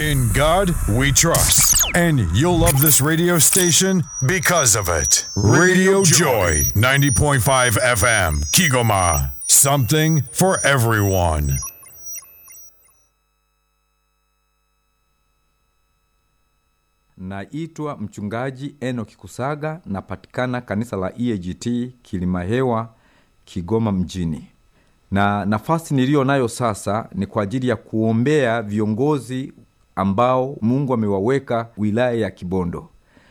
In God we trust. And you'll love this radio station because of it. Radio Joy, 90.5 FM, Kigoma. Something for everyone. Naitwa mchungaji Enoki Kusaga, napatikana kanisa la EAGT Kilimahewa, Kigoma mjini, na nafasi niliyo nayo sasa ni kwa ajili ya kuombea viongozi ambao Mungu amewaweka wilaya ya Kibondo.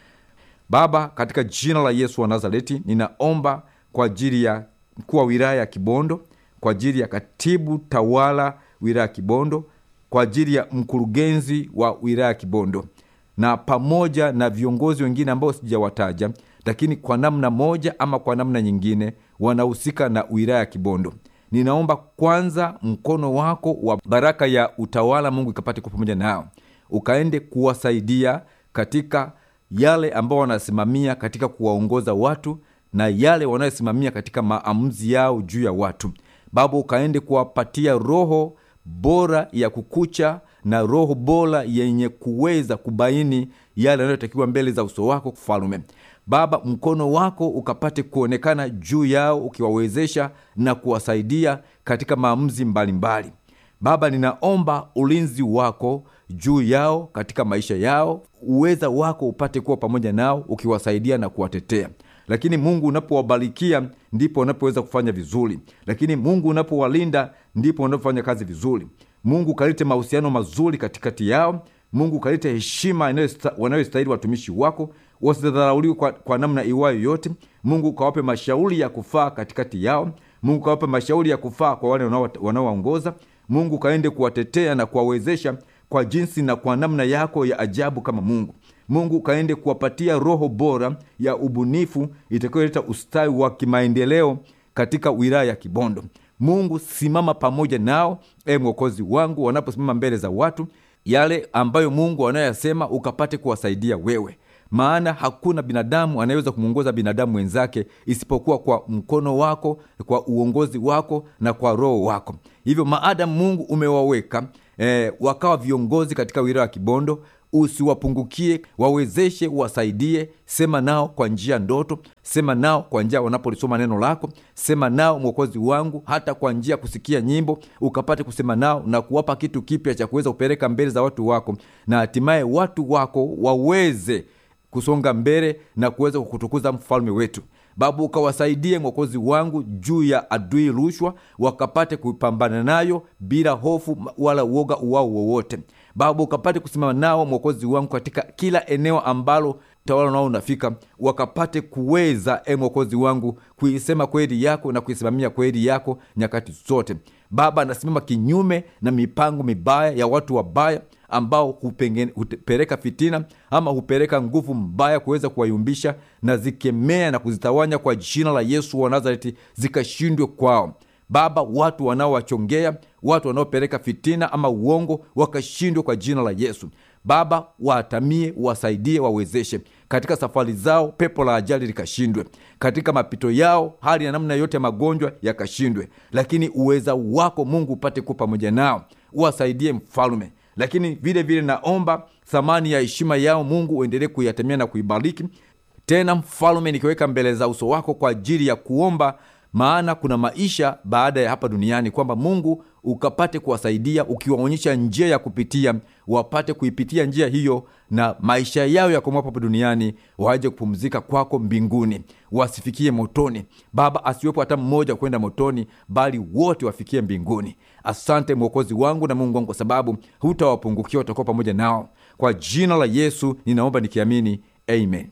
Baba, katika jina la Yesu wa Nazareti, ninaomba kwa ajili ya mkuu wa wilaya ya Kibondo, kwa ajili ya katibu tawala wilaya ya Kibondo, kwa ajili ya mkurugenzi wa wilaya ya Kibondo na pamoja na viongozi wengine ambao sijawataja, lakini kwa namna moja ama kwa namna nyingine wanahusika na wilaya ya Kibondo. Ninaomba kwanza mkono wako wa baraka ya utawala Mungu ikapate kuwa pamoja nao, ukaende kuwasaidia katika yale ambao wanasimamia katika kuwaongoza watu na yale wanayosimamia katika maamuzi yao juu ya watu. Baba, ukaende kuwapatia roho bora ya kukucha na roho bora yenye kuweza kubaini yale yanayotakiwa mbele za uso wako Mfalume. Baba, mkono wako ukapate kuonekana juu yao, ukiwawezesha na kuwasaidia katika maamuzi mbalimbali mbali. Baba, ninaomba ulinzi wako juu yao katika maisha yao, uweza wako upate kuwa pamoja nao, ukiwasaidia na kuwatetea lakini Mungu unapowabarikia ndipo wanapoweza kufanya vizuri, lakini Mungu unapowalinda ndipo wanapofanya kazi vizuri. Mungu kalete mahusiano mazuri katikati yao. Mungu kalete heshima wanayostahili watumishi wako, wasidharauliwe kwa, kwa namna iwayo yote. Mungu kawape mashauri ya kufaa katikati yao. Mungu kawape mashauri ya kufaa kwa wale wanaowaongoza. Mungu kaende kuwatetea na kuwawezesha kwa jinsi na kwa namna yako ya ajabu kama Mungu. Mungu kaende kuwapatia roho bora ya ubunifu itakayoleta ustawi wa kimaendeleo katika wilaya ya Kibondo. Mungu simama pamoja nao, e Mwokozi wangu, wanaposimama mbele za watu, yale ambayo Mungu anayoyasema ukapate kuwasaidia wewe, maana hakuna binadamu anayeweza kumwongoza binadamu wenzake isipokuwa kwa mkono wako, kwa uongozi wako na kwa roho wako. Hivyo maadamu Mungu umewaweka e, wakawa viongozi katika wilaya ya Kibondo usiwapungukie, wawezeshe, wasaidie. Sema nao kwa njia ndoto, sema nao kwa njia wanapolisoma neno lako, sema nao Mwokozi wangu, hata kwa njia kusikia nyimbo, ukapate kusema nao na kuwapa kitu kipya cha kuweza kupeleka mbele za watu wako, na hatimaye watu wako waweze kusonga mbele na kuweza kukutukuza mfalme wetu. Baba, ukawasaidie Mwokozi wangu juu ya adui rushwa, wakapate kupambana nayo bila hofu wala uoga uwao wowote. Baba, ukapate kusimama nao Mwokozi wangu katika kila eneo ambalo utawala nao unafika, wakapate kuweza e Mwokozi wangu kuisema kweli yako na kuisimamia kweli yako nyakati zote. Baba, nasimama kinyume na mipango mibaya ya watu wabaya ambao hupeleka fitina ama hupeleka nguvu mbaya kuweza kuwayumbisha, na zikemea na kuzitawanya kwa jina la Yesu wa Nazareti, zikashindwe kwao. Baba, watu wanaowachongea, watu wanaopeleka fitina ama uongo wakashindwe kwa jina la Yesu. Baba, waatamie, wasaidie, wawezeshe katika safari zao, pepo la ajali likashindwe katika mapito yao, hali ya namna yote ya magonjwa yakashindwe, lakini uweza wako Mungu upate kuwa pamoja nao, uwasaidie Mfalume. Lakini vile vile naomba thamani ya heshima yao Mungu uendelee kuiatemea na kuibariki tena, Mfalume, nikiweka mbele za uso wako kwa ajili ya kuomba maana kuna maisha baada ya hapa duniani, kwamba Mungu ukapate kuwasaidia ukiwaonyesha njia ya kupitia, wapate kuipitia njia hiyo, na maisha yao yakomoa hapa duniani waje kupumzika kwako mbinguni, wasifikie motoni. Baba, asiwepo hata mmoja kwenda motoni, bali wote wafikie mbinguni. Asante Mwokozi wangu na Mungu wangu, kwa sababu hutawapungukia, utakuwa pamoja nao. Kwa jina la Yesu ninaomba nikiamini, amen.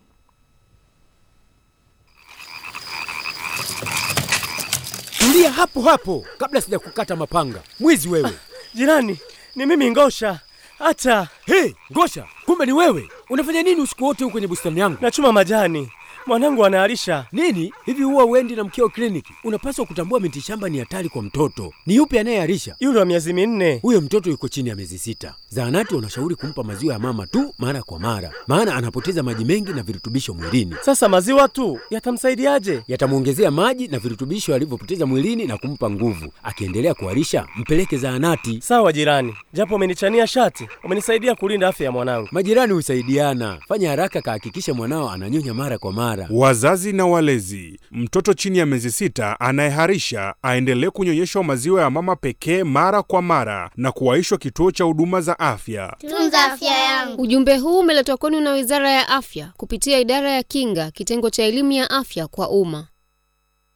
Tulia hapo hapo kabla sijakukata mapanga. Mwizi wewe! Jirani, ni mimi Ngosha. Hata Hey, Ngosha, kumbe ni wewe! Unafanya nini usiku wote huko kwenye bustani yangu? nachuma majani, mwanangu anaharisha. Nini? Hivi huwa uendi na mkeo kliniki? Unapaswa kutambua mitishamba ni hatari kwa mtoto. Ni yupi anayeharisha? Yule wa miezi minne. Huyo mtoto yuko chini ya miezi sita. Zahanati wanashauri kumpa maziwa ya mama tu mara kwa mara, maana anapoteza maji mengi na virutubisho mwilini. Sasa maziwa tu yatamsaidiaje? Yatamwongezea maji na virutubisho alivyopoteza mwilini na kumpa nguvu. Akiendelea kuharisha, mpeleke zahanati. Sawa jirani, japo umenichania shati, umenisaidia kulinda afya ya mwanangu. Majirani husaidiana. Fanya haraka, kahakikishe mwanao ananyonya mara kwa mara. Wazazi na walezi, mtoto chini ya miezi sita anayeharisha aendelee kunyonyeshwa maziwa ya mama pekee mara kwa mara na kuwaishwa kituo cha huduma za afya. Tunza afya yangu. Ujumbe huu umeletwa kwenu na Wizara ya Afya kupitia Idara ya Kinga, kitengo cha elimu ya afya kwa umma.